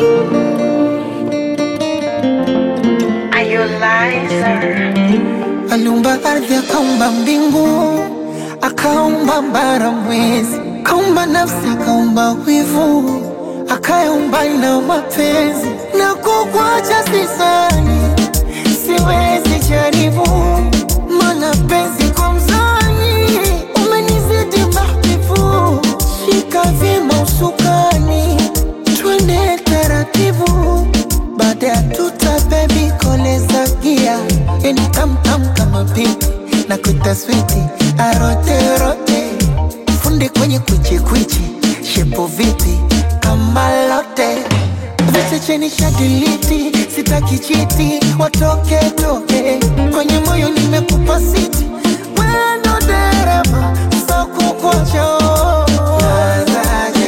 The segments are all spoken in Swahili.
Are you liar? Aliumba ardhi, akaumba mbingu, akaumba bara, mwezi, akaumba nafsi, akaumba wivu, akaumba na mapenzi. Na kukuacha sisani, siwezi jaribu, mana penzi kwa mzani, umenizidi mahbibu. Shika vyema usukani, twende taratibu, baada ya tuta bebi koleza gia, yani tamtam kama pipi na kuita switi aroterote, fundi kwenye kwichikwichi, shepo vipi kama lote Viche cheni shadiliti, sitaki chiti, watoke toke kwenye moyo nimekupa siti, wendo dereva so kukuacha Nazaje,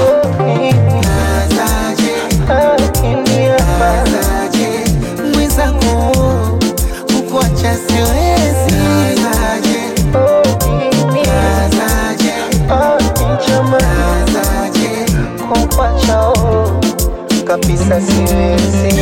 nazaje, nazaje, mwenzangu kukuacha siwezi Nazaje, nazaje, nazaje, kukuacha kabisa siwezi.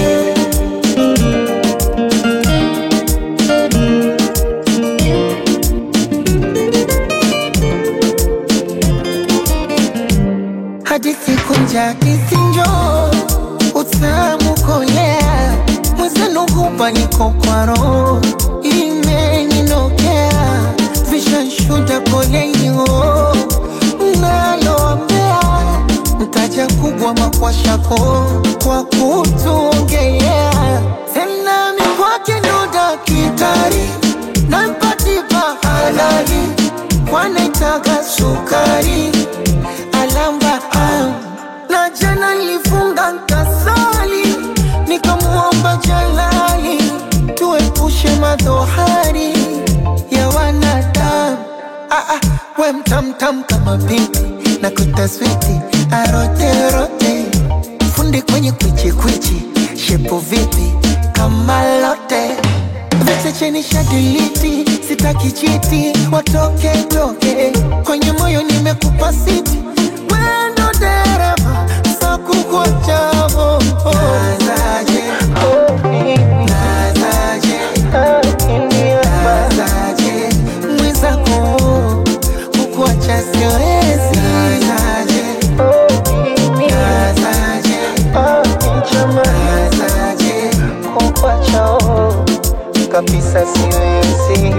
hadithi kunja kisinjo utamu kolea mwezenu hupa niko kwa roho imeninokea vishanshuda kolenyo naloambea mtaja kubwa makwashako kwa kutuongelea tena mikwake ndo dakitari nampatipa halali kwanaitaga sukari alamba ah. na jana nilifunga nkasali nikamwomba jalali tuepushe madhohari ya wanadamu ah, ah, we mtamtam kama pipi na kutaswiti aroterote fundi kwenye kwichikwichi shepo vipi kama lote Viche cheni shadiliti, sitaki chiti, watoke toke kwenye moyo nimekupa siti, wendo dereva so kukuachavo nazaje, nazaje, nazaje, mwenzako kukuacha siwezi nazaje, nazaje, nazaje, kukuacha kabisa siwezi.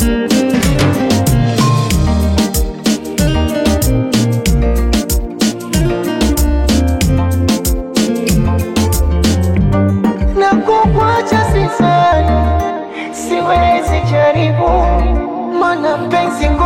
Na kukuacha sisani, siwezi jaribu, mana penzi